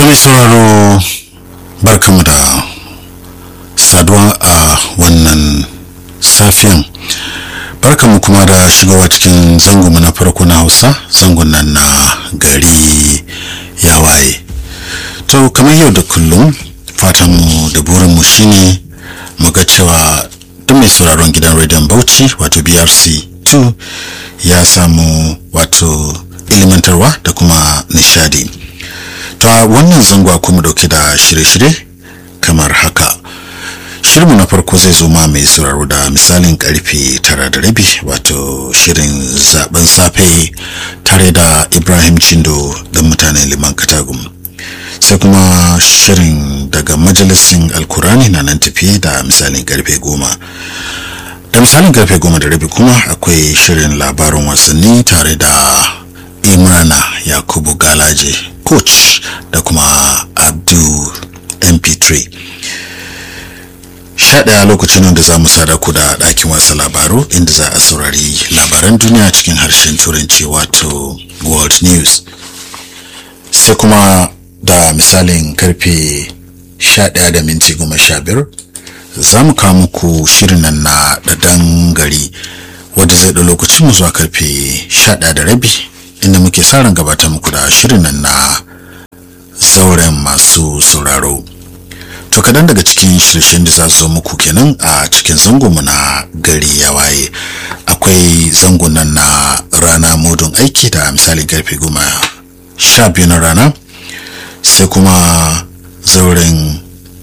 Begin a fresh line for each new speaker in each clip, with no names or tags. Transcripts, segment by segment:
mai sauraro barkamu da saduwa a wannan safiyan barkamu kuma da shigowa cikin zangonmu na farko na hausa zangon nan na gari ya waye to kamar yau da kullum fatanmu da burinmu shine mu ga cewa duk mai sauraron gidan rediyon bauchi wato brc 2 ya samu wato ilimantarwa da kuma nishadi to a wannan zango kuma dauke da shirye-shirye kamar haka shirinmu na farko zai zo ma mai sauraro da misalin karfe tara da rabi wato shirin zaben safe tare da ibrahim chindo don mutanen liman katagum sai kuma shirin daga majalisin alkurani na nan tafiye da misalin karfe goma da misalin karfe goma da rabi kuma akwai shirin labarin wasanni tare da imrana yakubu galaje coach da kuma abdu mp3 sha ɗaya lokacin da za mu sada ku da ɗakin wasa labaru inda za a saurari labaran duniya cikin harshen turanci wato world news sai kuma da misalin karfe sha ɗaya da minti goma sha biyar za mu kawo muku shirin nan na ɗaɗan gari wadda zai ɗau lokacin mu zuwa karfe sha ɗaya da rabi inda muke sa ran gabatar muku da shirin nan na zauren masu sauraro to kadan daga cikin shirye da za su zo muku kenan a cikin zangonmu na gari ya waye akwai zangon nan na rana mudun aiki da misali karfe goma sha biyu na rana sai kuma zauren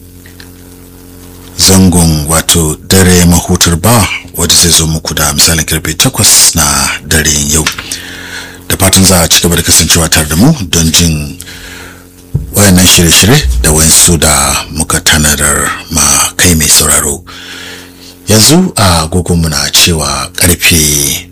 zangon wato dare mahutar ba wadda zai zo muku da misalin karfe takwas na daren yau da fatan za a ci gaba da kasancewa tare da mu don jin wayannan shirye-shirye da wayansu da muka tanadar ma kai mai sauraro yanzu a agogonmu na cewa karfe